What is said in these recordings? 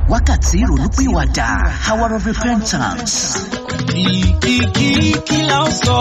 wákàtí ìrònúpìwàdà hour of repentance. kìkìkì kí la ó sọ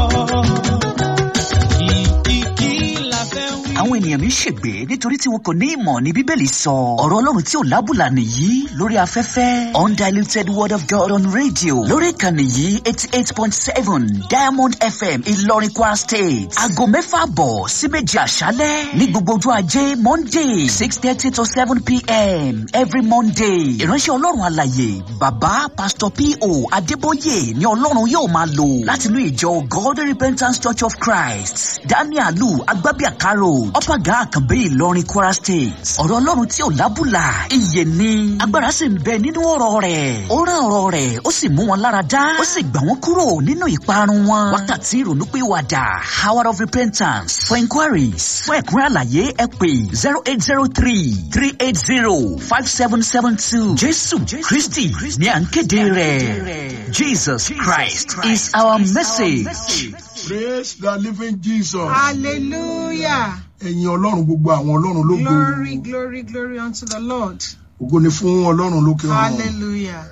kìkìkì la fẹ́ wí. àwọn ènìyàn mi ń ṣègbè nítorí tí wọn kò ní ìmọ̀ ní bíbélì sọ ọ̀rọ̀ ọlọ́run tí ò lábùlà nìyí lórí afẹ́fẹ́ undiluted word of god on radio lórí ìkànnì yìí eighty eight point seven diamond fm ìlọrin kwara state aago mẹ́fà bọ̀ sí méjì àṣálẹ́ ní gbogbo ọjọ́ ajé monday six thirty to seven pm every monday ìránṣẹ́ ọlọ́run àlàyé bàbá pastor po adébóyè ni ọlọ́run yóò máa lò látinú ìjọ god repentance church of christ danielu agbábíàkárò ọ̀pàgà àkànbí ìlọrin kwara state ọ̀rọ̀ ọlọ́run tí ò lábùlà iye ni agbára sì ń bẹ nínú ọ̀rọ̀ rẹ̀ ó rán ọ̀rọ̀ rẹ̀ ó sì mú wọn lára dá ó sì gbà wọ́n kúrò nínú ìparun wọn wákàtí ìrònúpìwàdà hour of repentance for inquiries fún ẹ̀kúnrẹ́ àlàyé ẹ pè zero eight zero three three eight zero five seven seven two jésù kristi ní à ń kéde rẹ̀ jesus christ is our message. praise the living jesus. Hallelujah. ẹ̀yin ọlọ́run gbogbo àwọn ọlọ́run lógo Glory, glory, glory unto the Lord. ògo ni fún ọlọ́run lókè ọ̀run. Hallelujah.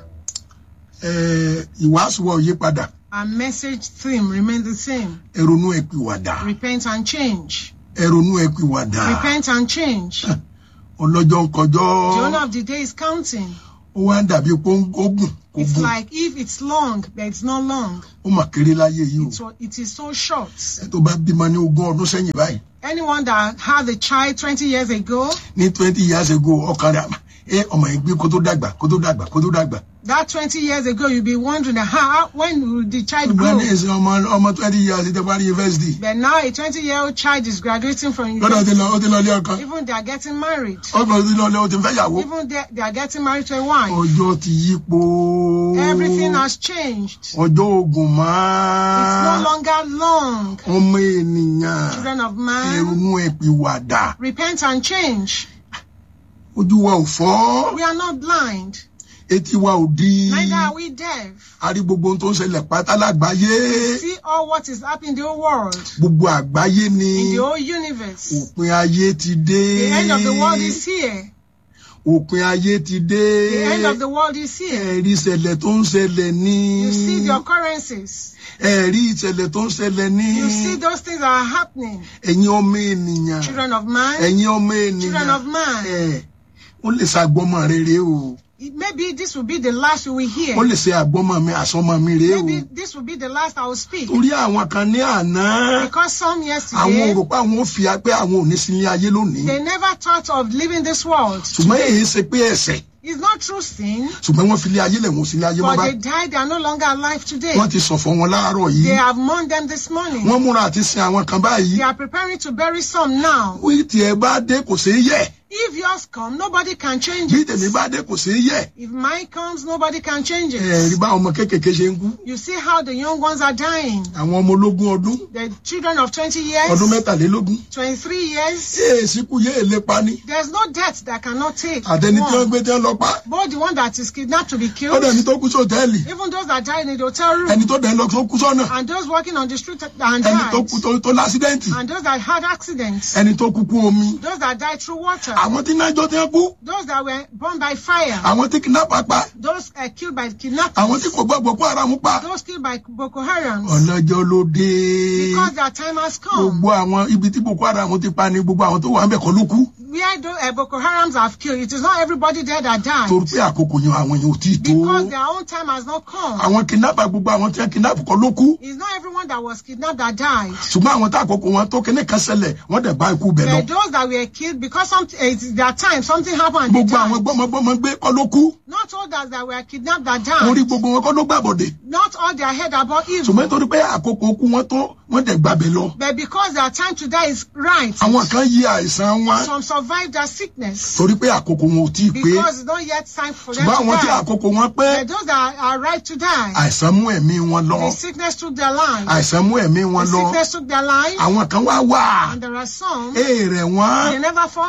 Ẹ, ìwàásù wa ò yí padà Our message theme remains the same. ẹ ronú ẹ pìwàdà Repent and change. ẹ ronú ẹ pìwàdà Repent and change. ọlọ́jọ́ ń kọjọ́ The owner of the day is counting. ó wá ń dàbí pé ó ń- ó gùn kó It's gùn like if it's long, but it's not long. ó mà kéré láyé yìí o It's, what- it is so short. ẹ tó bá bímọ ní ogún ọdún sẹ́yìn báyìí Anyone that had a child 20 years ago, ní twenty years ago ọkàn rẹ̀ àmà ẹ ọmọ yẹn gbé kó tó dàgbà kó tó dàgbà kó tó dàgbà that 20 years ago, you'll be wondering how, when will the child ṣùgbọ́n ní grow? ẹ̀sìn ọmọ ọmọ twenty years ti parí yunifásitì But now a 20 year old child is graduating from lọ́dọ̀ ti university. lọ ó ti lọ ilé ọkàn Even they are getting married. ọkàn ti lọ ilé ó ti fẹ́ yàwó Even they, they are getting married to a wife. ọjọ́ ti yípo Everything has changed. ọjọ́ ogun It's no máa longer long. ọmọ ènìyàn Children of man, ẹrunú ẹpìwàdà repent and change. ojú wa ò fọ́ We are not blind, etí wa ò di neither are we deaf. a rí gbogbo ohun tó ń ṣẹlẹ̀ pátá lágbàáyé See all what is happening in the whole world, gbogbo àgbáyé ni in the whole universe. òpin ayé ti dé The end of the world is here. òpin ayé ti dé The end of the world is here. ẹ̀rí ìṣẹ̀lẹ̀ tó ń ṣẹlẹ̀ ní You see the occurrences. ẹ̀rí ìṣẹ̀lẹ̀ tó ń ṣẹlẹ̀ ní You see those things that are happening. ẹ̀yin ọmọ ènìyàn Children of man, ẹ̀yin ọmọ children ènìyàn of man. ẹ̀ ó lè ṣe àgbọ́mọ rere o It- Maybe this will be the last we will hear. ó lè ṣe àgbọ́mọ mi àsọmọ mi rèé o Maybe this will be the last I will speak. torí àwọn kan ní àná Because some àwọn yesterday, ò rò pé àwọn ò fi pé àwọn ò ní sí ilé ayé lónìí they never thought of leaving this world. ṣùgbọ́n èyí ṣe pé ẹ̀ṣẹ̀ It's not true sin, ṣùgbọ́n wọ́n fi ilé ayé lẹ̀ wọ́n sí ilé ayé mọ́ but bá they died. They are no longer alive today. wọ́n ti sọ̀fọ̀ wọn láàárọ̀ They yìí have mourned them this morning. wọ́n múra àti sin àwọn kan báyìí They are preparing to bury some now. bí tiẹ̀ bá dé kò ṣeé yẹ̀ If yours come, nobody can change bí it. tèmi bá dé kò ṣeé yẹ̀ If mine comes, nobody can change ẹ̀rí it. bá ọmọ kéékèèké ṣe ń kú You see how the young ones are dying. àwọn ọmọ ológun ọdún The children of 20 years, ọdún mẹ́tàlélógún 23 years, yéè síkú yéè lépa ní there's no death that cannot take. àtẹni tí wọ́n one. gbé tí wọ́n lọ pa Both the one that is kidnapped to be ọ̀dọ̀ ẹni killed, tó kú sí òtẹ́ẹ̀lì even those that died in the hotel room, ẹni tó dẹ̀ ń lọ tó kú sọ́nà and those walking on the street and ẹni tó died, kú tó tó lásídẹ́ǹtì and those that had accidents, ẹni tó kú kú omi those that died through water, àwọn tí nájọ́ tí wọ́n kú those that were burned by fire, àwọn tí kidnapper pa those uh, killed by kidnappers, àwọn tí kò gbọ́ Boko Haram pa those killed by Boko Haram. ọlọ́jọ́ ló dé Because their time has come. gbogbo àwọn ibi tí Boko Haram ti pa ni gbogbo àwọn tó wà ń bẹ̀ kọ́ ló kú Where those, uh, Boko Harams have killed, it is not everybody there that died. torí pé àkókò yẹn àwọn yẹn ò tí ì tó Because their own time has not come. àwọn kidnapper gbogbo àwọn tí wọ́n kidnap kọ́ ló kú It's not everyone that was kidnapped that died. ṣùgbọ́n àwọn tá àkókò wọn tó kíní kan ṣẹlẹ̀ wọ́n dẹ̀ bá ikú bẹ̀ lọ But those that were killed because something, it's their time, something happened and they gbogbo àwọn died. gbọ́mọgbọ́mọ gbé kọ́ ló kú Not all that, that were kidnapped that orí died. gbogbo wọn kọ́ ló gbàbọ̀dẹ̀ Not all their head about evil. ṣùgbọ́n nítorí pé àkókò kú wọn tó wọ́n dẹ̀ gbàbẹ̀ lọ But because their time to die is right, àwọn kan yí àìsàn wọn some survived their sickness. torí pé àkókò wọn ò tí ì pé Because it's not yet time for them ṣùgbọ́n to àwọn tí die. àkókò wọn pé But those that are right to die, àìsàn mú ẹ̀mí wọn lọ the sickness took their lives. àìsàn mú ẹ̀mí wọn The lọ sickness took their lives. àwọn kan wá wà And there are some, èèrè wọn they never fall sick. gbogbo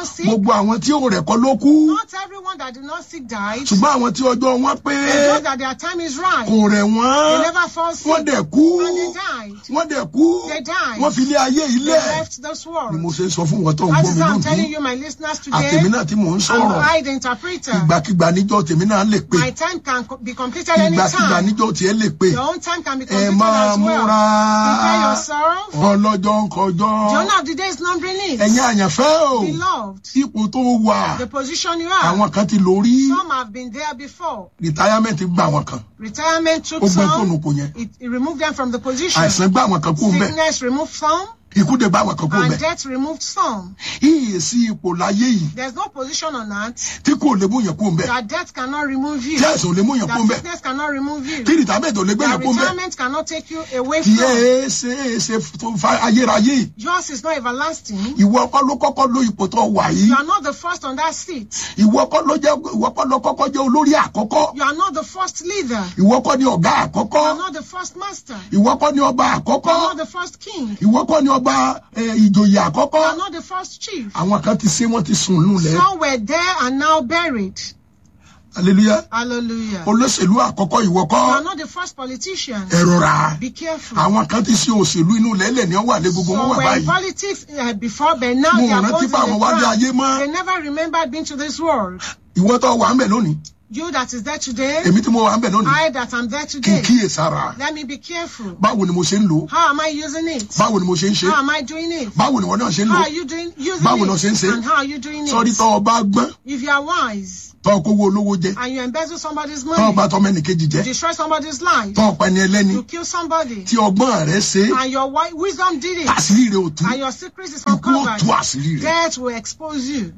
gbogbo àwọn tí ó rẹ̀ kọ́ ló kú Not everyone that did not seek died. ṣùgbọ́n àwọn tí ọjọ́ wọn pé They know that their time is right. kò rẹ̀ They wọ́n never fall wọ́n sick. dẹ̀ kú And they died. wọ́n dẹ̀ kú They died. wọ́n fi ilé ayé They ilẹ̀ left this world. ni mo ṣe ń sọ fún wọn tó ń That gbọ́ is mi how I'm telling lónìí you, my listeners àtẹ̀mí today. náà tí mò ń I'm sọ̀rọ̀ I, the interpreter. ìgbàkigbà níjọ́ tèmi náà lè pé My time can co- be completed ìgbàkigbà anytime. níjọ́ tiẹ̀ lè pé Your own time can be ẹ completed máa as well. múra Prepare yourself. ọlọ́jọ́ ń kọjọ́ The owner of the day is numbering it. ẹ̀yin àyànfẹ́ o Beloved, ipò tó wà the position you are. àwọn kan ti lò rí Some have been there before. retirement gba àwọn kan Retirement took ó gbé fóònù some. kò yẹn It, it removed them from the position. àìsàn gba àwọn kan kó mbẹ Sickness removed some. ikú dé bá àwọn kan kó And mbẹ death removed some. ìyè sí ipò láyé yìí There's no position on earth tí kò lè mú yẹn kó mbẹ that death cannot remove you. tí àìsàn ò lè mú yẹn kó That mbẹ sickness cannot remove you. tí retirement ò lè gbé That yẹn kó mbẹ retirement cannot take you away kì í from. ẹ ṣe é ṣe tó fa ayérayé Yours is not everlasting. ìwọ kọ́ ló kọ́kọ́ ló ipò tó wà yìí You are not the first on that seat. ìwọ kọ́ ló jẹ́ ìwọ kọ́ ló kọ́kọ́ jẹ́ olórí àkọ́kọ́ You are not the first leader. ìwọ kọ́ ni ọ̀gá You àkọ́kọ́ are not the first master. ìwọ kọ́ ni ọba You are àkọ́kọ́ not the first king. ìwọ kọ́ ni ọba eh, ìjòyè àkọ́kọ́ You are not the first chief. àwọn kan ti ṣe wọ́n ti sùn lulẹ̀ Some were there and now buried. hallelujah Hallelujah. olóṣèlú àkọ́kọ́ ìwọ You kọ́ are not the first politician. ẹ rọra Be careful. àwọn kan ti ṣe òṣèlú inú lẹ́lẹ̀ ní ọwọ́ àlẹ́ gbogbo wọn So wà were in báyìí politics uh, before, but now mo they are rántí both in pé àwọn the wálé ayé ground. mọ́ They never remembered being to this world. ìwọ tó wà ń bẹ̀ lónìí You that is there today, èmi tí mo wà ń bẹ̀ lónìí I that am there kí n today. kíyè sára Let me be careful. báwo ni mo ṣe ń lò ó How am I using it? báwo ni mo ṣe ń ṣe How am I doing it? báwo ni wọn náà ṣe ń lò How ó are you doing using Báwo ló ṣe ń it? ṣe? And how are you doing sọrí it? tó o bá gbọ́n If you are wise tó o kówó olówó jẹ and you embezzle somebody's tó o money, bá tọmọ ẹnìkejì jẹ you destroy somebody's life, tó o pa ẹni ẹlẹ́ni you kill somebody, tí ọgbọ́n rẹ ṣe é and your wi- wisdom did it, àṣírí rẹ ò tú and your secret is ikú ò uncovered, tú àṣírí rẹ death will expose you.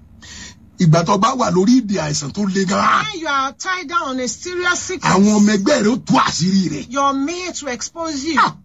ìgbà tó bá wà lórí ìdè àìsàn tó le gan When you are tied down on a serious sickness, àwọn ọmọ ẹgbẹ́ rẹ ó tú àṣírí rẹ your mate will expose you. Ah.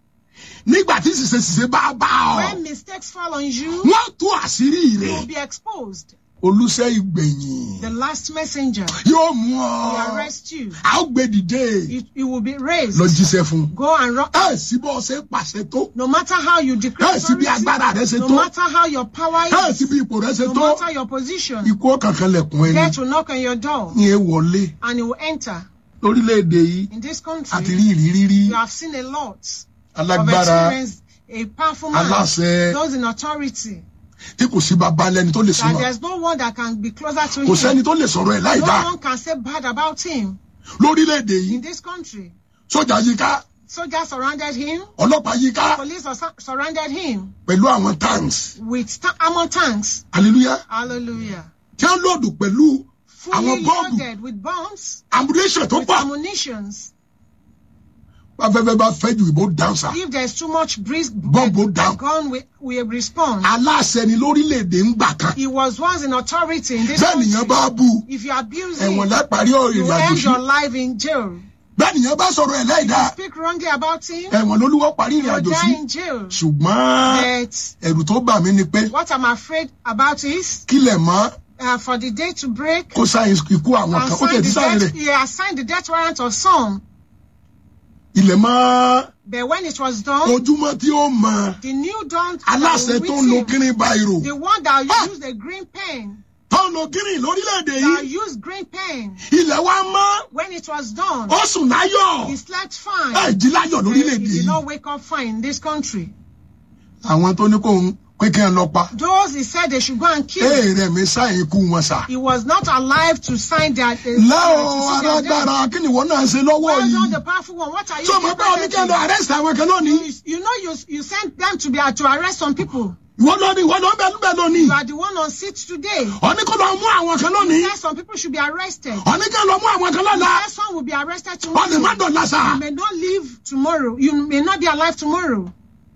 nígbà tí ṣìṣe ṣìṣe bá bá ọ When mistakes fall on you, wọ́n tú àṣírí you rẹ will be exposed. olùṣẹ́ ìgbẹ̀yìn The last messenger yóò mú will ọ arrest you. a ó gbé dìde You, you will be raised. lọ jíṣẹ́ fún un. Go and rock. ẹ sí bọ́ ṣe pàṣẹ tó No matter how you declare ẹ sí bí authority, agbára rẹ ṣe no tó matter how your power ẹ is, sí bí ipò rẹ ṣe no tó matter your position, ikú ọ̀kankan lẹ̀kùn ẹni death will knock on your door ní ẹ wọlé and it will enter. lórílẹ̀‐èdè yìí In this àti country, rí ìrírí rí you have seen a lot of alágbára experience, a powerful man, aláṣẹ those in authority, tí kò sí bàbá lẹni tó lè that súnmọ́ there's no one that can be closer to kò sẹ́ni him. tó lè sọ̀rọ̀ ẹ̀ láì No dá one can say bad about him. lórílẹ̀‐èdè yìí In this country, sójà yíká soldiers surrounded him, ọlọ́pàá yíká police sur- surrounded him pẹ̀lú àwọn tanks with ta- armor tanks. hallelujah Hallelujah. tí wọ́n lòdù pẹ̀lú Fully àwọn bọ́ọ̀bù loaded with bombs, ammunition tó with pọ̀ ammunitions. afẹ́fẹ́ bá fẹ́ ju ìbò dáńsà If there's too much breeze, Bomb will the down. gun will, will respond. aláṣẹ ni lórílẹ̀‐èdè ń gbà kan He was once in authority in this bẹ́ẹ̀ nìyẹn country. bá bú If you abuse ẹ̀wọ̀n him, lápárí you ìrìn àjò end sí your life in jail. bẹ́ẹ̀ nìyẹn bá sọ̀rọ̀ ẹ̀ láì dáa Speak wrongly about him, ẹ̀wọ̀n lolúwọ́ parí you ìrìn will àjò sí die in jail. ṣùgbọ́n But ẹ̀rù tó bà mí ni pé what I'm afraid about is kílẹ̀ mọ́ uh, for the day to break kó sáyẹn ikú àwọn and kan ó tẹ̀ sign tí the sáyẹn death, rẹ̀ he assigned the death warrant of some. ilẹ̀ mọ́ But when it was done, ojúmọ́ tí ó mọ the new dawn that aláṣẹ will tó with ń lo him, green biro the one that Ah! used a green pen, tó ń lo green lórílẹ̀‐èdè that yìí used green pen, ilẹ̀ wa mọ́ when it was done, ó sùn láyọ̀ he slept ẹ̀ fine. jí láyọ̀ He lórílẹ̀‐èdè did yìí not wake up fine in this country. àwọn tó ní kó ń pé kí n lọ pa Those he said they should go and kill, èèrè mi sáyẹn ikú wọn sà. he was not alive to sign their. Uh, láò to see their death. alágbára kí ni ìwọ náà ṣe lọ́wọ́ Well done, yìí the powerful one. What are you tó doing mọ̀ pé oníkẹ́ lọ presently? arrest àwọn kan lónìí You, you know you you sent them to be to arrest some people. ìwọ lónìí ìwọ ló ń bẹ níbẹ̀ lónìí You are the one on seat today. oníkọ́ lọ mú àwọn kan lónìí Yes, some people should be arrested. oníkẹ́ lọ mú àwọn kan lọ́la Yes, some will be arrested ọ̀nì má tomorrow. dọ̀la sà You may not live tomorrow. You may not be alive tomorrow.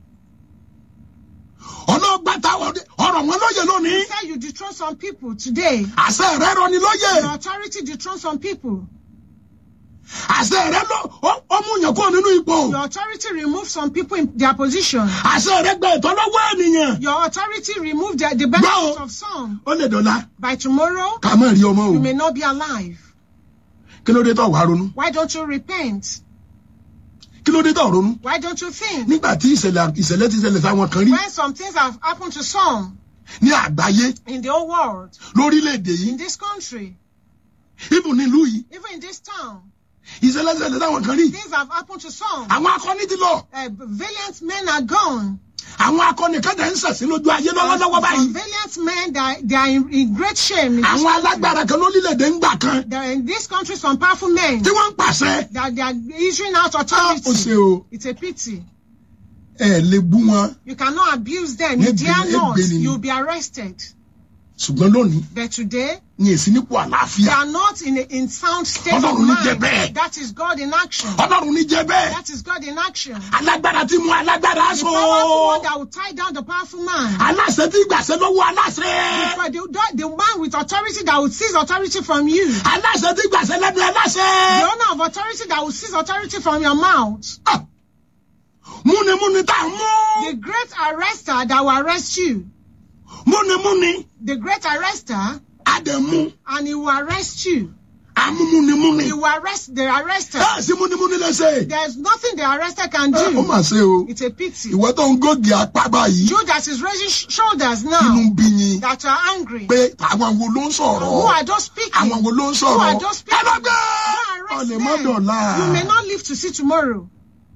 ọlọ́gbàtà ọ̀rọ̀ wọn lóye lónìí You say you dethrone some people today. àṣẹ rẹ rọ ni lóye Your authority dethrone some people. àṣẹ rẹ lọ ó- ó mú yàn kúrò nínú ipò Your authority remove some people in their position. àṣẹ rẹ gba ìtọ́ lọ́wọ́ ènìyàn Your authority remove the, the benefits of some. ó lè dọ̀la By tomorrow, ká má rí ọmọ o you may not be alive. kí ló dé tó wàá ronú Why don't you repent? kí ló dé tó ronú Why don't you think? nígbà tí ìṣẹ̀lẹ̀ ìṣẹ̀lẹ̀ ti ṣẹlẹ̀ sáwọn kan rí When some things have happened to some, ní àgbáyé in the whole world, lórílẹ̀‐èdè yìí in this country, ibù nílùú yìí even in this town. ìṣẹ̀lẹ̀ṣẹ̀lẹ̀ táwọn kan rí Things have happened to some. àwọn akọni ti lọ Uh, valiant men are gone. àwọn akọni kan tẹ̀ ń ṣẹ̀sìn lójú ayé lọ́wọ́lọ́wọ́ Some báyìí valiant men, they are, they are in, in great shame. In this, àwọn alágbára kan lórílẹ̀‐èdè ń gbà kan they are in this country, some powerful men tí wọ́n ń pàṣẹ that they are issuing out á ó ṣe authority. o It's a pity. ẹ lè bú wọn You cannot abuse them. You Ebene- dare not. ebene ni. You'll be arrested. ṣùgbọ́n lónìí But today, ní èsì nípò they àlàáfíà are not in a in sound state of Ọlọ́run ní jẹ́ mind. bẹ́ẹ̀. That is God in action. ọlọ́run ní jẹ́ bẹ́ẹ̀ That is God in action. alágbára tí mú alágbára The so powerful one that will tie down the powerful man. aláṣẹ tí gbàṣẹ lọ́wọ́ aláṣẹ For the, the man with authority that will seize authority from you. aláṣẹ tí gbàṣẹ lẹ́nu The aláṣẹ owner of authority that will seize authority from your mouth. Ah! múnimúni tá a mú The great arrester that will arrest you. múnimúni The great arrester àdẹ̀mú and he will arrest you. àmúmúnimúni He will arrest the arrested. ẹ sí múnimúni lẹ́sẹ̀ There's nothing the arrested can ó do. mà ṣe o It's a pity. ìwọ tó ń gògì apá báyìí You that is raising sh- shoulders inú now ń bí yín that are angry. pé àwọn wo ló ń Who sọ̀rọ̀ are those speaking? àwọn wo ló ń Who are sọ̀rọ̀ those ẹ speaking? lọ gbé Go arrest ọ̀lẹ̀ mọ́dọ̀lá them. You may not live to see tomorrow.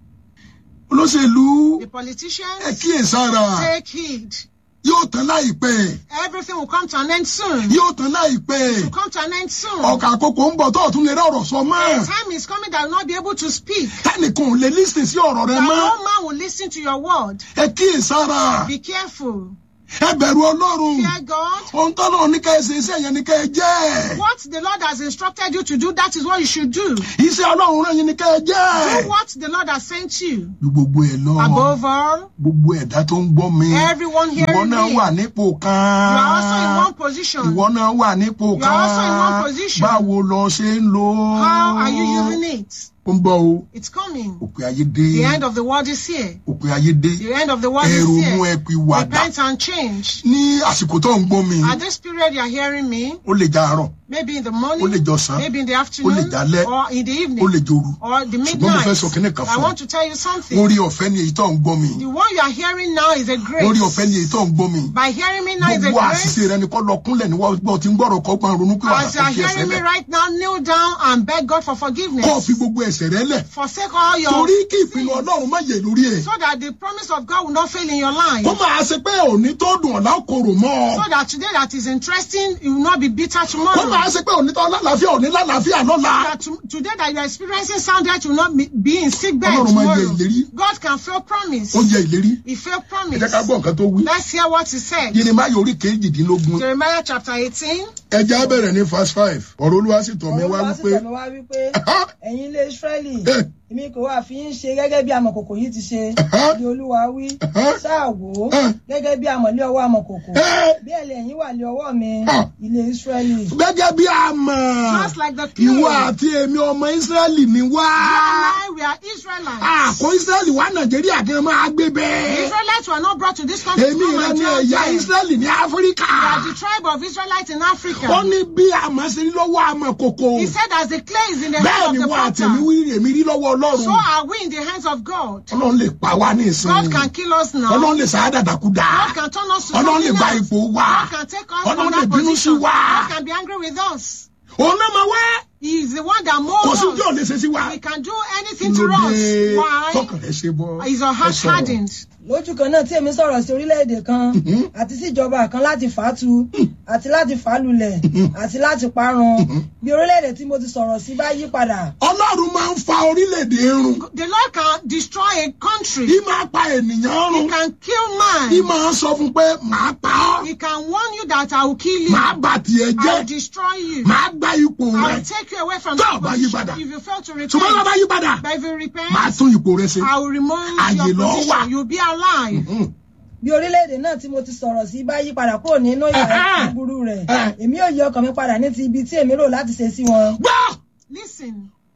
olóṣèlú The ẹ politicians kíyèsára take heed. yóò tán láìpẹ́ Everything will come to an end soon. yóò tán láìpẹ́ will come to an end soon. ọkà àkókò ń bọ̀ tó ọ̀tún lè rí ọ̀rọ̀ sọ mọ́ Time is coming that will not be able to speak. tẹnìkan ò lè lísìn sí ọ̀rọ̀ rẹ That mọ́ no man will listen to your word. ẹ kíyèsára Be careful. ẹ bẹ̀rù ọlọ́run Fear God. ohun tó náà ní ká ẹ ṣe iṣẹ́ yẹn ní ká ẹ jẹ́ What the Lord has instructed you to do, that is what you should do. iṣẹ́ ọlọ́run rẹ̀ yẹn ní ká ẹ jẹ́ Do what the Lord has sent you. ju gbogbo ẹ lọ Above all, gbogbo ẹ̀dá tó ń gbọ́ mi everyone ìwọ hearing náà me, wà you nípò kan are also in one position. ìwọ náà wà nípò You are also in one kan position. báwo lọ ṣe ń lò ó How are you using it? ó ń bọ̀ o It's coming. òpin ayé dé The end of the world is here. òpin ayé dé The end of the world ẹ is ronú here. ẹ pin wàdà Repent and change. ní àsìkò tó ń gbọ́ mi At this period, you are hearing me. ó lè já àárọ̀ Maybe in the ó lè morning, jọ̀sán maybe in the ó lè afternoon, jálẹ̀ or in the ó evening, lè joru or the ṣùgbọ́n mo fẹ́ sọ kinní midnight. kan I fún want ọ to tell you something. orí ọ̀fẹ́ ni èyí tó ń gbọ́ mi The one you are hearing now is a grace. orí ọ̀fẹ́ ni èyí tó ń gbọ́ mi By hearing me now is a gbogbo àṣìṣe grace. rẹ ni kọ́ lọ kúnlẹ̀ ní wọ́n gbọ́ tí ń gbọ́rọ̀ kọ́ gbọ́n ronú pé wàá As you are fi ẹsẹ̀ hearing me lẹ̀ right now, kneel down and beg God for kọ́ fi forgiveness. gbogbo ẹsẹ̀ rẹ lẹ̀ Forsake all your torí kí ìpinnu sins, ọlọ́run má yẹ lórí ẹ̀ so that the promise of God will not fail in your life. kó máa ṣe pé òní tó dùn ọ̀la kòrò mọ́ ọ So that today that is interesting, it will not be bitter kó tomorrow. máa ṣe pé òní tó lálàáfíà òní lálàáfíà lọ́la that to, today that you are experiencing sound health will not be, be in sick bed Ọlọ́run máa ń yẹ tomorrow. ìlérí. God can fail promise. ó yẹ ìlérí He failed ẹ promise. jẹ́ ká gbọ́ nǹkan tó wí Let's hear what he said. Jeremáyà orí kejìdínlógún Jeremiah chapter 18. ẹ já bẹ̀rẹ̀ ní verse five ọ̀rọ̀ olúwa sì tọ̀ mí wá Olúwa sì wípé tọ̀ mí wá wípé ẹ̀yin ilé Ísírẹ́lì Eh. èmi kò wá fi ń ṣe gẹ́gẹ́ bí amọ̀kòkò yìí ti ṣe Uh-huh. ni Olúwa wí Uh-huh. ṣáà wò ó Uh. gẹ́gẹ́ bí amọ̀lé ọwọ́ amọ̀kòkò Eh. bí ẹ̀lẹ́ ẹ̀yin wà lé ọwọ́ mi Ah. ilé Ísírẹ́lì. gẹ́gẹ́ bí a mọ̀ Just like the clay. ìwọ àti èmi ọmọ Ísírẹ́lì ni wá You and I, we are Israelites. àkó Ísírẹ́lì wá Nàìjíríà gan máa gbé The bẹ́ẹ̀ Israelites were not brought to this country to èmi come rẹ and ni dwell ẹ̀yà there. Ísírẹ́lì ní Áfíríkà We are the tribe of Israelites in Africa. ó ní bí àmọ́ ṣe rí lọ́wọ́ àmọ́ kòkò He said, as the clay is in the bẹ́ẹ̀ hand ni of the wọ́n àtẹ̀mí potter, wí èmi rí lọ́wọ́ Ọlọ́run so are we in the hands of God. Ọlọ́run lè pa wá ní God ìsinmi can kill us now. Ọlọ́run lè sàádàdàkúdà God can turn us to Ọlọ́run lè something gba else. ipò wa God can take us Ọlọ́run from lè that bínú sí position. wa God can be angry with us. òun náà máa wá He is the one that kò molds sí tí ò us. lè ṣe sí wa He can do anything to lóde us. Why? tọkàn rẹ ṣe bọ Is our heart ẹ sọ̀rọ̀. hardened? lójú kan náà tí èmi sọ̀rọ̀ sí orílẹ̀-èdè kan Mhm. àti sí ìjọba kan láti fà á tu àti láti fà á lulẹ̀ àti láti parun bí orílẹ̀-èdè tí mo ti sọ̀rọ̀ sí bá yí padà Ọlọ́run máa ń fa orílẹ̀-èdè run The Lord can destroy a country. í máa pa ènìyàn He run can kill í man. máa sọ fún pé màá pa ọ́ He can warn you that I will kill you. màá bà tiẹ̀ I will jẹ́ destroy you. màá gba ipò I rẹ will take you away from Tó that o bá yí position padà. if you fail to ṣùgbọ́n tó repent. bá yí padà But if you repent, màá tún ipò rẹ ṣe. I will remove Àyè your ló wà. position. You'll be alive. Mhm. bí orílẹ̀-èdè náà tí mo ti sọ̀rọ̀ sí bá yí padà kúrò nínú ìwà Ẹ̀hẹ́. búburú rẹ̀ Ẹ̀. èmi ò yí ọkàn mi padà ní ti ibi tí èmi rò láti ṣe sí wọn gbọ́ Listen,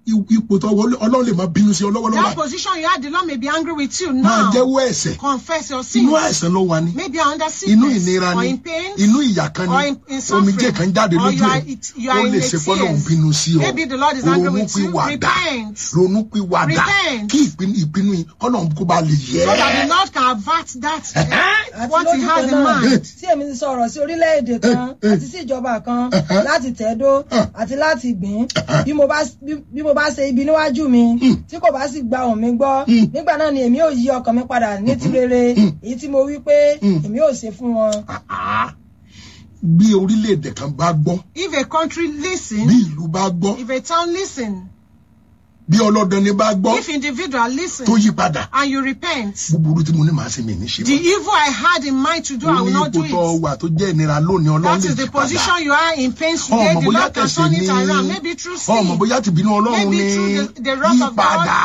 i- ipò tó wọlé ọlọ́run lè máa bínú sí ọ lọ́wọ́lọ́wọ́ That báyìí. position you had, the Lord may be angry with you máa now. jẹ́wọ́ ẹ̀ṣẹ̀ Confess your inú sin. àìsàn ló wà ní Maybe you're under inú sickness ìnira or ni in pain. inú ìyà kan or ni in- in omijé suffering, kan jáde or lójú you are- ẹ̀ it- you are ó in lè the ṣe fọ́lọ́run tears. bínú sí ọ Maybe the Lord is angry with you. ronúpìwàdà Repent. ronúpìwàdà Repent. kí ìpinnu ìpinnu yìí kọ́lọ́run kó ba lè yẹ So that the ẹ́. Lord can avert that àti what he lójú has kan in náà mind. tí èmi ti sọ̀rọ̀ sí orílẹ̀-èdè kan Eh, eh. àti sí ìjọba kan Eh, láti tẹ̀dó eh. àti láti gbìn bí mo bá bí- bí mo bá ṣe ibi níwájú mi tí kò bá sì gba ohùn mi gbọ́ Mm. nígbà náà ni èmi ò yí ọkàn mi padà ní ti rere èyí tí mo wí pé Mm. èmi ò ṣe fún wọn. Ah, bí orílẹ̀-èdè kan bá gbọ́ If a country bí listen, ìlú bá gbọ́ if a town listen, bí ọlọ́dọni bá gbọ́ if individual listen, tó yí padà and you repent, búburú tí mo ní màá ṣe mi ní ṣe the mọ́. evil I had in mind to do, I ó will ní not do ipò tó it. wà tó jẹ́ ìnira lónìí ọlọ́run That lè is jí the padà. position you are in pain today. ọmọ The bóyá Lord can tẹ̀sẹ̀ turn ní it around. Maybe through ọmọ sin. bóyá tìbínú ọlọ́run Maybe ní through the, the wrath yí of God. padà.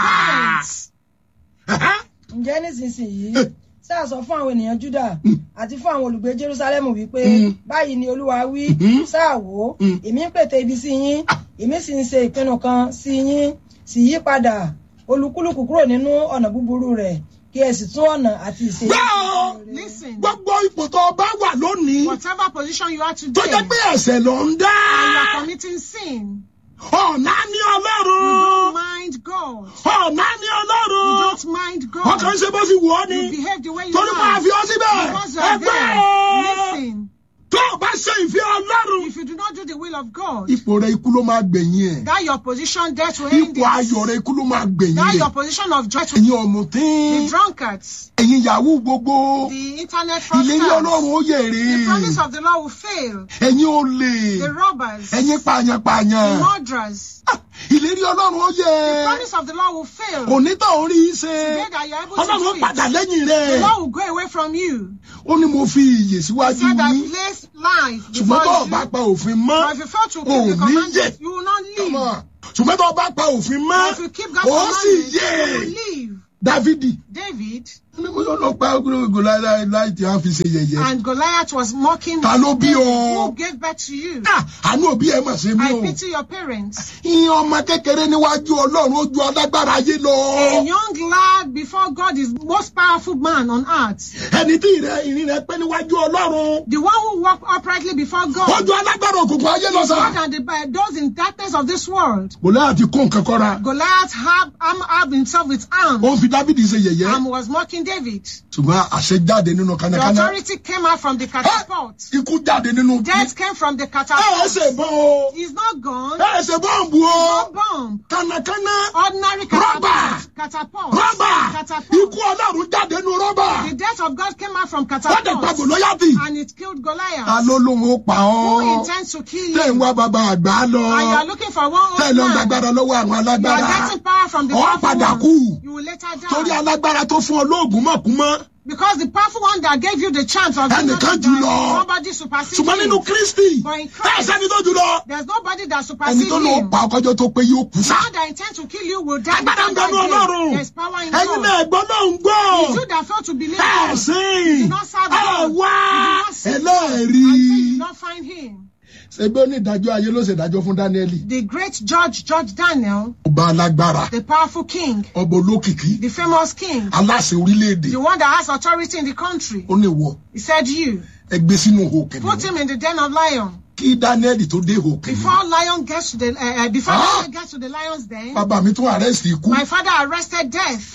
Repent. ǹjẹ́ nísinsìnyí sáà sọ fún àwọn ènìyàn Júdà àti fún àwọn olùgbé Jerúsálẹ́mù wípé Mm. báyìí ni Olúwa wí Mhm. sáà wò ó Mm. èmi ń pète ibi sí yín èmi sì ń ṣe ìpinnu kan sí yín sì yí padà olúkúlùkù kúrò nínú ọ̀nà búburú rẹ̀ kí ẹ sì tún ọ̀nà àti ìṣe yín Gbọ́! sí rere. Listen. gbogbo ipò tó o bá wà lónìí Whatever position you are tó today, jẹ́ pé ẹ̀ṣẹ̀ ló ń dá and you are committing sin, ọ̀nà ní you ọlọ́run don't mind God. ọ̀nà ní You ọlọ́run don't mind wọ́n kàn ń God. ṣe bó ti wù ọ́ ni You behave the way you torí máa like. fi ọ́ síbẹ̀ Because you are ẹgbẹ́ there. Listen. tó o bá ṣe ìfẹ́ ọlọ́run If you do not do the will of God, ipò rẹ ikú ló máa gbẹ̀yìn ẹ̀ that your position there to end ipò ayọ̀ it. rẹ ikú ló máa gbẹ̀yìn That ẹ̀ your position of joy to ẹ̀yin ọ̀mùtín the drunkards, ẹ̀yin yahoo gbogbo the internet ìlérí ọlọ́run fraudsters, ó yèrè the promise of the Lord will fail. ẹ̀yin olè The robbers, the ẹ̀yin pààyàn-pààyàn murderers, Ah, ìlérí ọlọ́run ó the yẹ promise of the Lord will fail. onítọ̀ orí í ṣe Today that you are able to ọlọ́run do padà it, lẹ́yìn the rẹ̀ Lord will go away from you. ó ní mo fi iyè He síwájú said that yín place life ṣùgbọ́n tó o before bá you. pa òfin mọ́ But if you fail to keep ò the ní commandments, yè you will not Come live. on. ṣùgbọ́n tó o bá pa òfin mọ́ But if you keep God's ó sì commandments, yè you will live. dávidi David ní mo yọ lọ pa gbogbo láì láì tí a fi ṣe yẹ̀yẹ́ and Goliath was mocking Ta ló bí David, ọ? who gave birth to you. Ah, àánú òbí ẹ mà ṣe mí I o pity your parents. ìyẹn ọmọ kékeré níwájú ọlọ́run ó ju alágbára ayé lọ A young lad before God is most powerful man on earth. ẹni tí ìrẹ ìrìn rẹ pé níwájú ọlọ́run The one who walked uprightly before ó God ju alágbára òkùnkùn ayé lọ is sá. more than the, uh, those in darkness of this world. Gòláyà ti kó nǹkan kọ́ra Goliath had arm armed himself with arms ó ń fi dávidi ṣe yẹ̀yẹ́ and was mocking David. ṣùgbọ́n àṣẹ jáde nínú The kánákáná authority came out from the catapult. ikú jáde nínú Death came from the ẹ ẹ catapult. ṣe bọ́n o He's not gone. ẹ ẹ ṣe bọ́ǹbù o No bomb. kánákáná Ordinary Rubber. catapult. Catapult. rọ́bà Catapult. ikú ọlọ́run jáde nínú rọ́bà The death of God came out from wọ́n dẹ̀ pa catapult. gòlóyàtì And it killed ta Goliath. ló lóun ó pa Who ọ́ intends to kill tẹ̀ ń you? wá bàbá àgbà lọ And you are looking for one tẹ̀ old lọ ń man. gbàgbára lọ́wọ́ àwọn You are alágbára getting power from the Ọ powerful padà one. kú. You will later torí die. alágbára tó fún ọ lóògùn mọ̀kúmọ́ Because the powerful one that gave you the chance of Ẹnìkan not to jù die, lọ. somebody supersedes ṣùgbọ́n nínú him. kristi But in ẹ Christ, sẹ́ni tó jù lọ There's nobody that ẹni supersedes tó lọ him. pa ọkọjọ tó pé yóò kú sá. God that intends to kill you will die agbára ń before bẹnu that day. ọlọ́run There's power in ẹ̀yin God. náà ẹ̀gbọ́n náà ń gbọ́ It's you that fail to believe ẹ̀ God. sìn You did not serve ẹ̀ God. wá You did not seek God. ẹlẹ́ẹ̀rí Until you did not find him. ṣebí onídàájọ́ ayé ló ṣèdájọ́ fún dáníẹ́lì The great judge, Judge Daniel, ọba alágbára the powerful king, ọba olókìkí the famous king, aláṣẹ orílẹ̀-èdè the one that has authority in the country. ó ní wọ He said, You, ẹgbẹ́ sínú ihò put kìnìún him in the den of lion. kí dáníẹ́lì tó dé ihò kìnìún Before lion gets to the, uh, uh, before Ah! lion gets to the lion's den, bàbá mi tún àrẹ́sì ikú my father arrested death.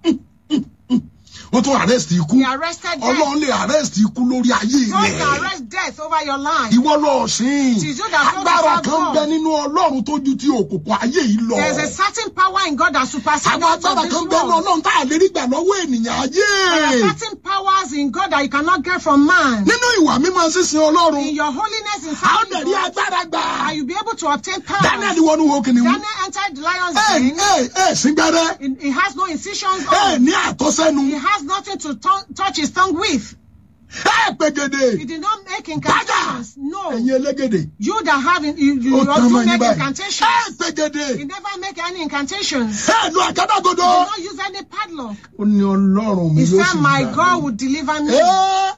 ó tún àrẹ́sì ikú He arrested death. ọlọ́run lè àrẹ́sì ikú lórí ayé God rẹ̀. can arrest death over your life. ìwọ lọ sìn It is you that fail to agbára serve kan God. bẹ nínú ọlọ́run tó ju ti òkùnkùn ayé yìí lọ There's a certain power in God that supersedes àwọn that agbára of kan this bẹ nínú world. ọlọ́run tá a lè rí gbà lọ́wọ́ ènìyàn ayé There are certain powers in God that you cannot get from man. nínú ìwà mímọ́ sísin ọlọ́run In your holiness in a ó serving dẹ̀ rí God, agbára gbà and you'll be able to obtain daniel power. wọnú wo kìnìún Daniel entered the lion's ẹ den. ẹ ẹ síngbẹ́rẹ́ He- He has no incisions ẹ on. ní àtọ́sẹ́nu He has nothing to tongue- touch his tongue with. ẹ pegede He did not make incantations. No. ẹ̀yin elégede You that have, in, you, you ó tán also mọ́ yín make báyìí incantations. ẹ pegede He never make any incantations. ẹ lu àgádágodo He did not use any padlock. ó ní ọlọ́run mi He yóò said, sì My gbà God mí. will deliver me. Ẹ́,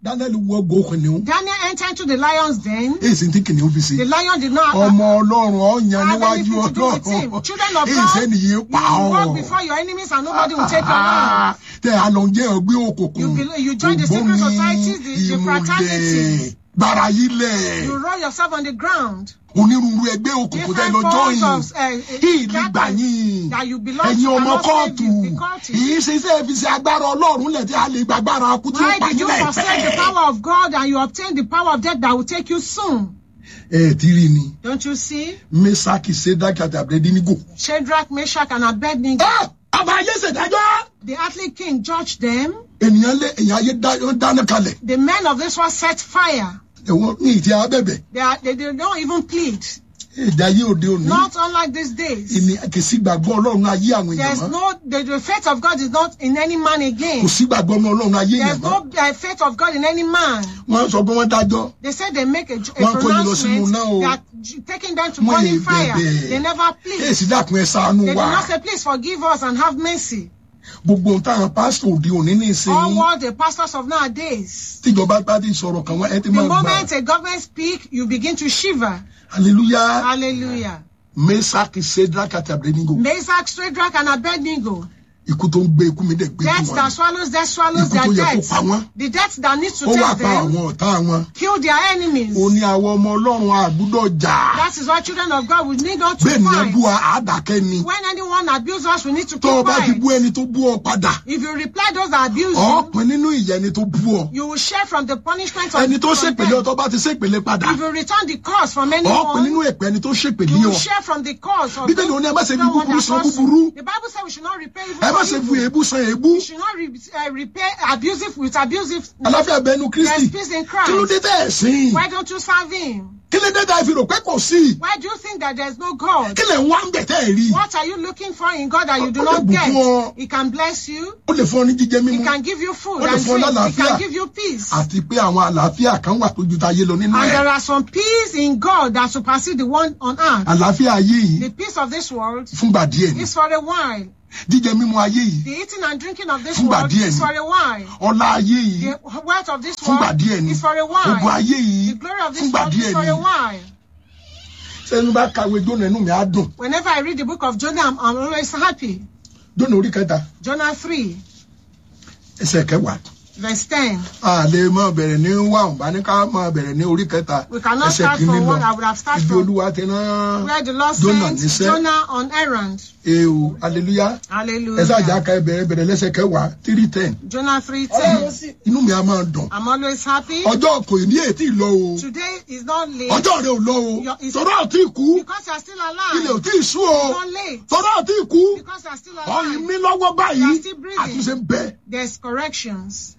daniel wọ gbó kìnìún Daniel entered into the lion's den. èsì tí kìnìún fi ṣe The lion did not ọmọ ọlọ́run ọ̀yàn have níwájú anything to do with him. ọlọ́run Children of èsì God, nìyí you pa walk ọ́ before your enemies and nobody will take your land. tẹ àlọ́njẹ́ ọgbẹ́ òkùnkùn You belo- you join the secret societies, the- the fraternity. gbàrà yìí lẹ̀ You roll yourself on the ground. onírúurú ẹgbẹ́ òkùnkùn tẹ Different lọ forms jọyìn of uh, ìlú gbà yín that you belong ẹ̀yin to ọmọ cannot save kóòtù you. The court is- yìí ṣe iṣẹ́ fi ṣe agbára ọlọ́run lẹ̀ tí a lè gbàgbára kú tí ó Why pa did you yín forsake the láìpẹ́. power of God and you obtain the power of death that will take you soon? ẹ ti rí ni Don't you see? mesaki sedaki àti abedinigo. Shadrach, Meshach, and Abednego. ọba ayé ṣèdájọ́ The earthly king judged them. ènìyàn lé èyàn ayé dá- ó dáná kalẹ̀ The men of this world set fire. ẹ̀wọ̀n ní ìtì abẹ́bẹ̀ They, are, they, they don't even plead. èdè ayé òde òní Not unlike these days. ìní kìsì gbàgbọ́ ọlọ́run ayé àwọn èèyàn There's mọ́ no, the, the faith of God is not in any man kò again. sí gbàgbọ́ ọmọ ọlọ́run ayé There's èèyàn no mọ́ uh, faith of God in any man. wọ́n sọ pé wọ́n dájọ́ They say they make a, a Wọ́n kó yín lọ sínú pronouncement náà o. that j- taking them to Wọ́n burning yìí fire. bẹ̀bẹ̀. They never plead. èsì dàkún ẹ ṣàánú They wa did not say, please forgive us and have mercy. gbogbo ohun táwọn pásítọ̀ òde òní ní All ìsìn what the pastors of nowadays. tíjọba bá ti sọ̀rọ̀ kan wọ́n ẹ ti The máa gbà moment a government speak, you begin to shiver. hallelujah Hallelujah. mesaki sedaki àti abedinigo Meshach, Shadrach, and Abednego. ikú tó ń gbé ikú mi dẹ̀ gbé Death ikú that wọn swallows, death swallows Ikú tó their yẹ kó death. pa wọ́n. The death that needs to ó wá take pa them, àwọn ọ̀tá wọn kill their enemies. ó ní àwọn ọmọ ọlọ́run àgbúdọ̀ jà That is why children of God will need not to bẹ́ẹ̀ ni ẹ bú fight. wa àdàkẹ́ ni When anyone abuse us, we need to tó o keep bá ti quiet. bú ẹni tó bú ọ padà If you reply those that abuse you, ọ̀pin nínú ìyà ẹni tó bú ọ you will share from the punishment of ẹni tó from ṣèpèlé them. ọ tó bá ti ṣèpèlé padà If you return the cause from ọ̀pin anyone, nínú èpè ẹni tó ṣèpèlé you will ọ share from the cause of Bíbélì ó ní ẹ má ṣe fi everyone búburú that san cause búburú. you. The Bible says we should not repay evil ẹ má for ṣe fi evil. èébú san èébú We should not re uh, repay abusive with abusive. aláfíà bẹnu kristi There's peace in kí ló dé Christ. tẹ́ ẹ̀ sìn Why don't you serve Him? kí ló dé tẹ́ ẹ fi rò pé kò sí Why do you think that there's no God? kí lè ń wá ń bẹ̀ tẹ́ ẹ̀ rí What are you looking for in God that you do Ó lè not bùkún get? ọ. He can bless you. ó lè fún ọ ní jíjẹ He mímu can give you food Ó lè and fún ọ drink. He lálàáfíà. can give you peace. àti pé àwọn àlàáfíà kan wà tó ju tayé lọ nínú And ẹ̀ there are some peace in God that supersede the one on earth. àlàáfíà ayé yìí The peace of this world fúngbà díẹ̀ ni is for a while. jíjẹ mímu ayé yìí The eating and drinking of this Fúngbà world díẹ̀ is ni. for a while. ọlá ayé yìí The wealth of this fúngbà world díẹ̀ ni is for a ogun while. ayé yìí The glory of this fúngbà world is díẹ̀ for ni a while. sẹ́ni bá kàwé jóná inú mi á dùn Whenever I read the book of Jonah, I'm, I'm always happy. jóná orí kẹta Jonah 3, ẹsẹ̀ kẹwàá verse 10. a lè máa bẹ̀rẹ̀ ní wà ọ̀nba ní ká máa bẹ̀rẹ̀ ní orí kẹta We cannot ẹsẹ̀ start kìíní from lọ what I would have started ibi from. olúwa ti rán Where the Lord Jonah sent níṣẹ́. Jonah on errand. ewu aleluya ẹ sáàjà Hallelujah. ká ẹ bẹ̀rẹ̀ bẹ̀rẹ̀ lẹ́sẹ̀ kẹwàá three ten Jonah 3, ọlọ́run 10. sì inú mi á máa dùn I'm always happy. ọjọ́ kò ní ètí lọ o Today is not late ọjọ́ rẹ ò lọ o Your- is- tọ́rọ̀ àti ìkú because you're still ilẹ̀ ò alive. tí ì sú o It's not late tọ́rọ̀ àti ìkú because you're still ọyìn alive. mi lọ́wọ́ báyìí You are still breathing. àtúnṣe ń bẹ There's corrections.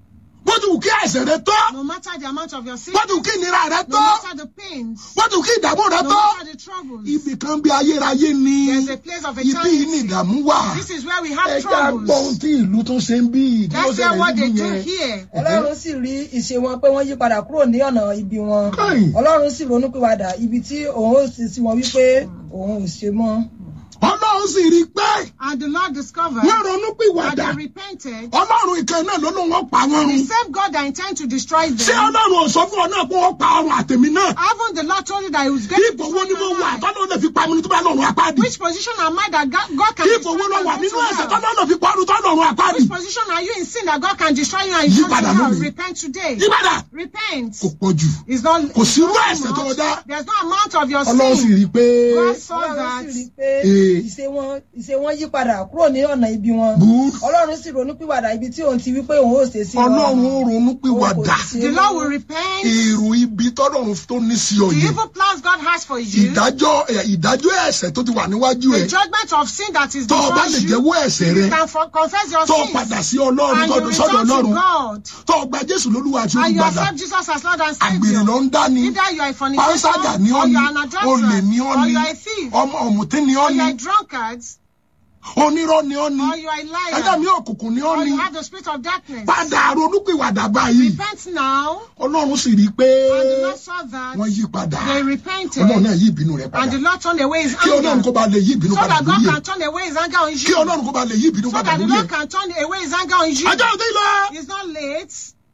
bó ti wù kí àìsàn rẹ tọ́ No matter the amount of your bó sickness, ti wù kí ìnira rẹ no tọ́ matter the pains, bó ti wù kí ìdààmú rẹ no tọ́ matter the troubles, ibì kan bí ayérayé ni there's a place of ibi yìí ni eternity. ìdààmú wà This is where we ẹ have já gbọ́ ohun troubles. tí ìlú tó ṣe ń bí tí wọ́n Let's hear ṣẹlẹ̀ what they nínú do yẹn here. ọlọ́run sì rí ìṣe wọn pé wọ́n yí padà kúrò ní ọ̀nà ibi wọn Káì. ọlọ́run sì ronú pìwàdà ibi tí òun ó sì sí wọn wípé òun ò ṣe mọ́. ọlọ́run sì rí i pé And the Lord discovered wọ́n ronú that pìwàdà they repented. ọlọ́run ìkan náà ló ló wọ́n pa wọ́n The run same God that intend to destroy ṣé them. ọlọ́run ò sọ fún ọ náà pé wọ́n pa ọrùn àtẹ̀mí náà Haven't the Lord told you that He was going to ipò wo destroy ni mo your wà life? tọ́lọ́ lè fi pa mi ní tó bá lọ́rùn apáàdì Which position am I that God God can ipò destroy wo you lọ and wà go nínú to ẹ̀ṣẹ̀ hell? tọ́lọ́ lè fi pa ọdún tọ́lọ́run apáàdì Which position are you in sin that God can destroy you and Yí you go to padà hell? lónìí. Repent today. yípadà Repent. kò pọ̀ jù It's not. Kò sí it's not irú too ẹ̀ṣẹ̀ tó much. dá. There's no amount of your ọlọ́run sì sin. rí i pé God saw ọlọ́run that. sì rí i pé Ee. ìṣe wọn ìṣe wọn yí padà kúrò ní ọ̀nà ibi wọn Good. ọlọ́run sì ronú pìwàdà ibi tí òun ti wí pé òun ò ṣe sí wọn. ọlọ́run ó ronú pé wà Òun kò dà sì ṣe The mọ́. Lord will repent. èrò ibi tọ́lọ́run tó ní sí ọ The yẹn evil plans God has for you. ìdájọ́ ẹ̀, ìdájọ́ ẹ̀ṣẹ̀ tó ti wà níwájú The ẹ̀ judgment of sin that is tó o bá before lè you. jẹ́wọ́ ẹ̀ṣẹ̀ rẹ You can for- confess your tó o sins. padà sí ọlọ́run And tó you o sọ́dọ̀ return to ọlọ́run God. tó o gba jésù lólúwa àti And you olùgbàlà accept Jesus as Lord and àgbèrè Savior. ló ń dá ni Either you are a fornicator, pánṣágà ni ọ́ or ni you are an adulterer, olè ni ọ́ or ni you are a thief, ọmọ ọ̀mùtí ni ọ́ or you ni are a drunkard, onírọ́ ni ọ́ ni or you are a ẹ̀dá mi liar, òkùnkùn ni ọ́ or ni you have the spirit of darkness. padà ronúpìwàdà báyìí Repent now. ọlọ́run sì rí i pé And the Lord saw that. wọ́n yí padà They repented. ọlọ́run náà yí ìbínú rẹ̀ padà And the Lord turned away his kí ọlọ́run anger. kó ba lè yí ìbínú So padà that God lórí ẹ̀ can turn away his anger on kí you. ọlọ́run kó ba lè yí ìbínú So padà that the lórí Lord ẹ̀ can turn away his anger on you. ajá òde lọ It's not late.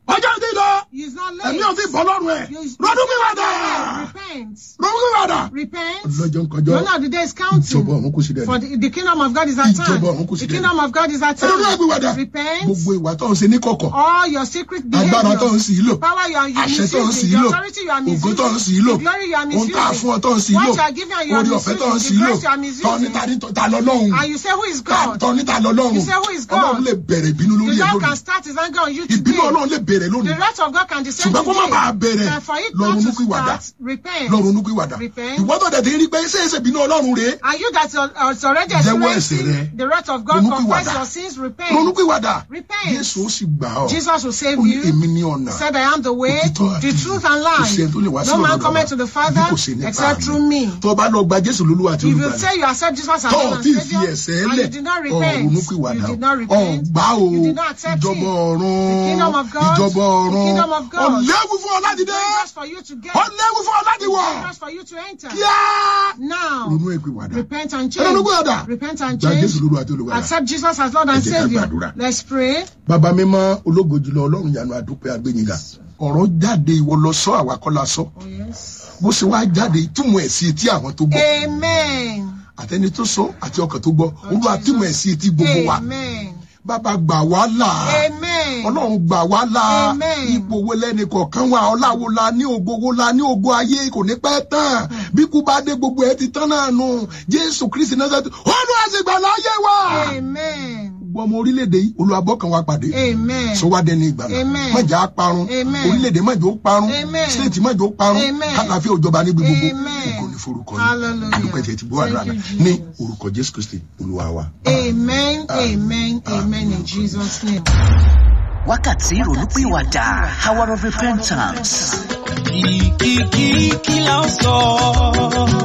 ọjọ́ ti lọ He's not ẹ̀mí late. ò ti bọ́ lọ́rùn ẹ̀ You- you lọ́dún mi wà dà Repent. lọ́dún mi wà dà. Repent. ọlọ́jọ́ ń kọjọ́ None of the days ìjọba counting. ọ̀run kò sí dẹ̀ For the, the kingdom of God is at hand. Ìjọba ọ̀run kò sí The dẹ̀. kingdom of God is at ẹ̀rọ náà gbé wà dà hand. Repent. gbogbo ìwà tó ń ṣe ní kọ̀kọ̀ All your secret agbára tó ń behaviors. sì í lò Power you are àṣẹ tó ń sì misusing. í The lò authority you are ògo tó ń sì í misusing. lò The glory you are ohun tá a fún ọ misusing. tó ń sì í lò What you are giving and you are orí ọ̀fẹ́ tó ń sì í misusing. The lò grace you are tọ́ ní misusing. ta ní ta lọ́lọ́run And you say, Who is God? tọ́ ní ta lọ́lọ́run You say, who is God? ọlọ́run lè bẹ̀rẹ̀ ìbínú The lórí ẹ̀ Lord lónìí can start his anger on you ìbínú today. ọlọ́run lè bẹ̀rẹ̀ The lónìí wrath of God can descend ṣùgbọ́n kó má bàa today. bẹ̀rẹ̀ And for it lọ not ronú to pìwàdà start, repent. lọ ronú pìwàdà Repent. ìwọ tó dẹ̀ ti rí pé ṣé èsè ìbínú ọlọ́run rèé And you that are are already Jẹ́wọ́ ẹ̀ṣẹ̀ experiencing rẹ. the wrath of God, Ronú confess pìwàdà. your sins, ronú repent. pìwàdà Repent. Jésù ó sì gbà ọ́ Jesus will save ó ní you. èmi ní ọ̀nà He said, I am the way, òtítọ́ the àti truth and kò sí ẹni tó lè wá life. sí No man ọ̀dọ̀ cometh to the bí Father kò sí nípa except through mi me. tó o bá lọ gba Jésù lólúwa àti If you olùgbàlà say you accept Jesus as tó Lord o and ti fi Savior, ẹ̀ṣẹ̀ and lẹ̀ you did not ọ̀ repent, ronú pìwàdà you did not ọ̀ repent, gbá o you did not accept ìjọba it. ọ̀run The kingdom of God, ìjọba the ọ̀run kingdom of God. ọ̀lẹ́wù fún ọ láti It's dé dangerous for you to get. ọ̀lẹ́wù fún ọ láti It's wọ̀ dangerous for you to enter. kíá Now, ronú ìpìwàdà repent and ronú change. pìwàdà Repent and gba Jésù change. lólúwa àti olùgbàlà Accept Jesus as Lord and Ẹ jẹ́ ká Savior. gbàdúrà. Let's pray. bàbá mímọ́ ológo jùlọ ọlọ́run yanu àdúpẹ́ agbẹ́yìnga ọ̀rọ̀ jáde ìwọ lọ sọ àwa kọ́ la sọ Oh, yes. bó ṣe wá jáde túmọ̀ ẹ̀ sí etí àwọn tó gbọ́ Amen. àtẹni tó sọ àti ọkàn tó gbọ́ olúwa túmọ̀ ẹ̀ sí etí gbogbo wa Amen. bàbá gbà wá là Amen. ọlọ́run gbà wá là Amen. ipò wo lẹ́ni kọ̀ọ̀kan wa ọláwo la ní ògo wo la ní ògo ayé kò ní pẹ́ tán bí kú bá dé gbogbo ẹ̀ ti tán náà nù jésù kristi náà sẹ́tù olúwa sì gbà láyé wa Amen. gbogbo ọmọ orílẹ̀-èdè yìí olúwa bọ́kàn wa pàdé Amen. sọ wá dẹni ìgbàlá Amen. mọ̀jà parun Amen. orílẹ̀-èdè mọ̀jà ó parun Amen. stéètì mọ̀jà ó parun Amen. kálàfíà òjọba níbi gbogbo Amen. ògo ní forúkọ Hallelujah. yìí adúpẹ́ tí ẹ ti gbọ́ àdúrà Thank náà you, ní Jesus. orúkọ jésù kristi olúwa wa. Amen. Amen. Amen. In Jesus' name. wákàtí ìrònúpìwàdà hour of repentance. Kìkìkì kí la ó sọ?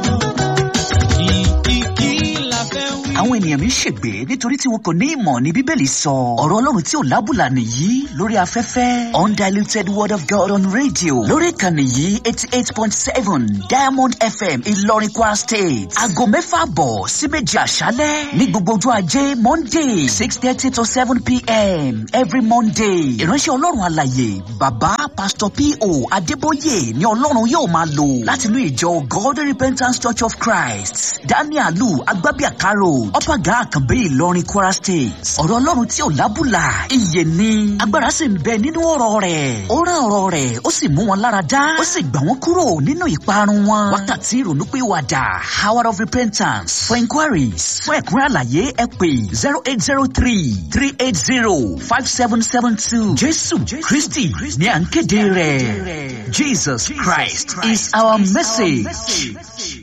Kìkìkì la fẹ́ wí. àwọn ènìyàn mi ń ṣègbè nítorí tí wọn kò ní ìmọ̀ ní bíbélì sọ ọ̀rọ̀ ọlọ́run tí ò lábùlà nìyí lórí afẹ́fẹ́ undiluted word of god on radio lórí ìkànnì yìí eighty eight point seven diamond fm ìlọrin kwara state aago mẹ́fà bọ̀ sí méjì àṣálẹ́ ní gbogbo ọjọ́ ajé monday six thirty to seven pm every monday ìránṣẹ́ ọlọ́run àlàyé bàbá pastor po adébóyè ni ọlọ́run yóò máa lò láti inú ìjọ god repentance church of christ danielu agbábíàkárò ọ̀pàgà àkànbí ìlọrin kwara state ọ̀rọ̀ ọlọ́run tí ò lábùlà iye ni agbára sì ń bẹ nínú ọ̀rọ̀ rẹ̀ ó rán ọ̀rọ̀ rẹ̀ ó sì mú wọn lára dá ó sì gbà wọ́n kúrò nínú ìparun wọn wákàtí ìrònúpìwàdà hour of repentance for inquiries fún ẹ̀kúnrẹ́ àlàyé ẹ pè zero eight zero three three eight zero five seven seven two jésù kristi ní à ń kéde rẹ̀ jesus christ is our message.